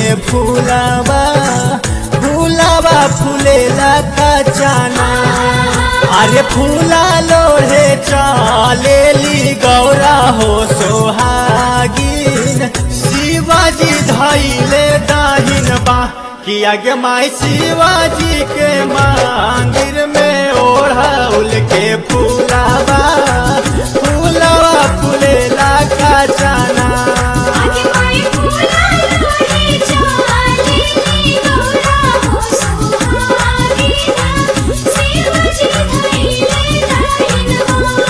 फूलावा फूलावा फूलेला खजाना अरे फूला लोहे चालेली गौरा हो सोहागिन शिवाजी धैले दाहिन बा कि आगे माई शिवाजी के मंदिर में ओढ़ाउल के फूलावा फूलावा फूलेला खजाना आगे माई फूला लोहे चालेली गौरा हो सुहागिना शिवजी धैले दाहिनवा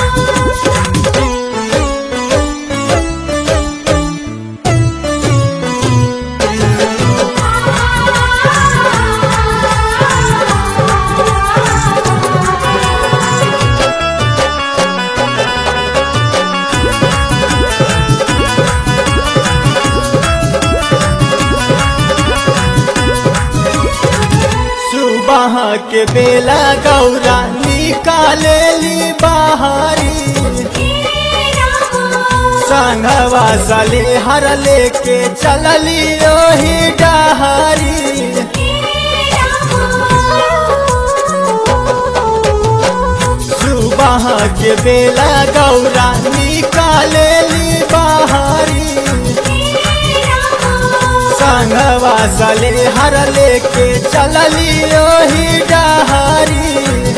सुबह के बेला गौरा निकालेली बाहरी संघवा सले हर लेके चलली ओही डहरी सुबह के बेला गौरा निकालेली बाहरी संघवा सले हर लेके चलली ओही डहरी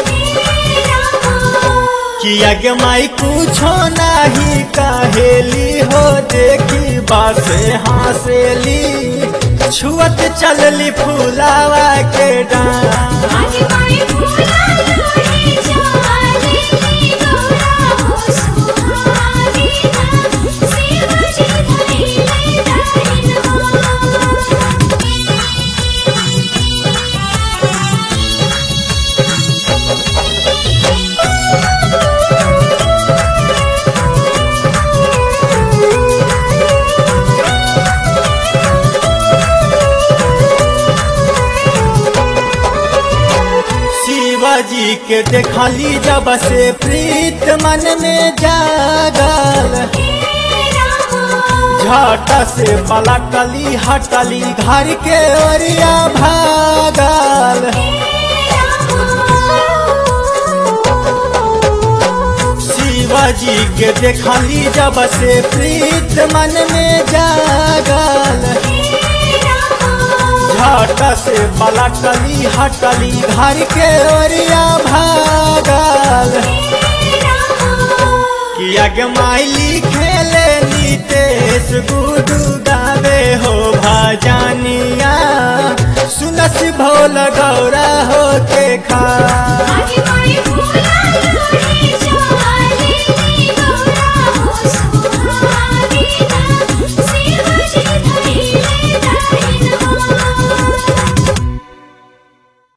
किया के माई कुछो नहीं कहेली हो देखी बासे हंसेली छुअत चलली फूलावा के डांस शिवाजी के देखली जब से प्रीत मन में जागल झट से पलटली हटली घर के ओरिया भागल शिवाजी के देखली जब से प्रीत मन में जागल झट से पलटली हटली घर के ओरिया भागल किया के माइली खेले नीतेश गुडू गावे हो भजनिया सुनस भोल गौरा हो के खा